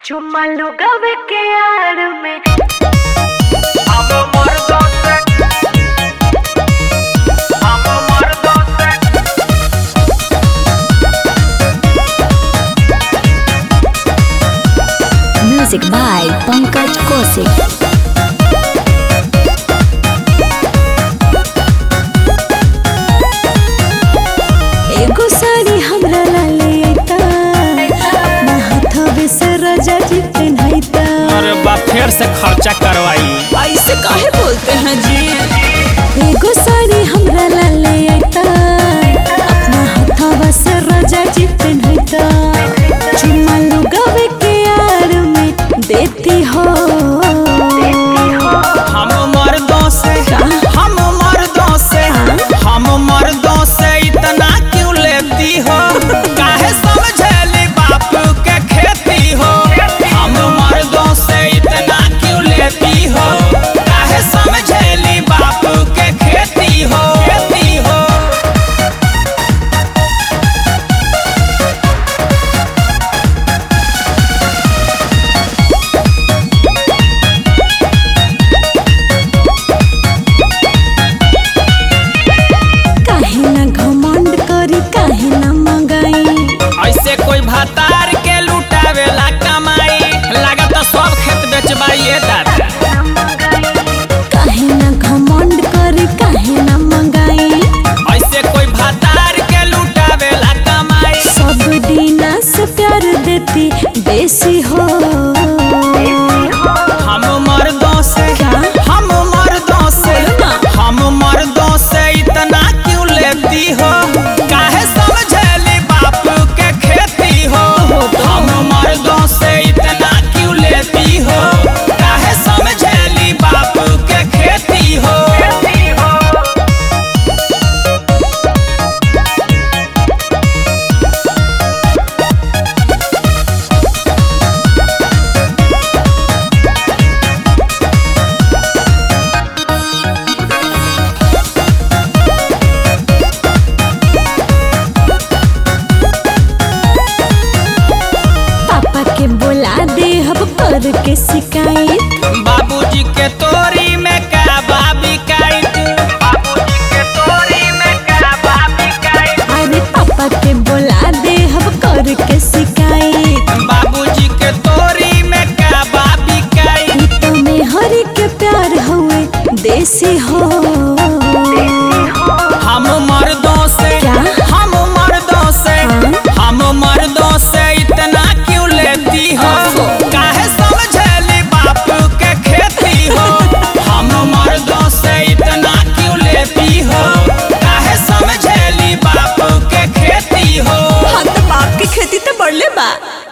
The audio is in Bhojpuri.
चुम्मा लुगावे के यार में हम मर्दों से हम मर्दों से Music by Pankaj Kosik. एगो साड़ी हमरा ला ले अइता अपना हाथवे से राजा जी पहनाइता अरे बा फिर से खर्चा करवाई ऐसे काहे बोलते हैं जी एगो साड़ी हमरा ला ले अइता अपना हाथवा से राजा जी पहनाइता चुम्मा लुगावे के यार में देती हो हम मर्दों से हम मर्दों से हम मर्दों से इतना क्यों लेती हो काहे समझेली बाप के खेती हो हम मर्दों से इतना क्यों लेती हो काहे समझेली बाप के खेती हो खेती हो काहे ना घमंड करी काहे ना मंगाई ऐसे कोई भतार के लुटावेला कमाई लागत सब खेत बेचबाइए दादा काहे ना घमंड करी काहे ना मंगाई ऐसे कोई भतार के लुटावेला कमाई सब दीना से प्यार देती बेसी हो हम मर्दों से क्या? हम मर्दों से बोलो ना। हम मर्दों से इतना क्यों लेती हो काहे समझेली बाप के खेती हो हम मर्दों से इतना क्यों लेती हो काहे समझेली बाप के खेती हो पापा के बोला दे अब कर के शिकायत बाबूजी के तोरी में का बाबी काइत बाबूजी के तोरी में का बाबी काइत अरे पापा के बोला दे अब कर के शिकायत बाबूजी के तोरी में का बाबी काइत ई तो में हरी के प्यार हुए देसी हो हम मर्दों से क्या? हम मर्दों से हाँ? हम मर्दों से इतना क्यों लेती हो काहे समझेली बाप के खेती हो हम मर्दों से इतना क्यों लेती हो काहे समझेली बाप के खेती हो हाँ तो बाप की खेती तो बढ़ले बा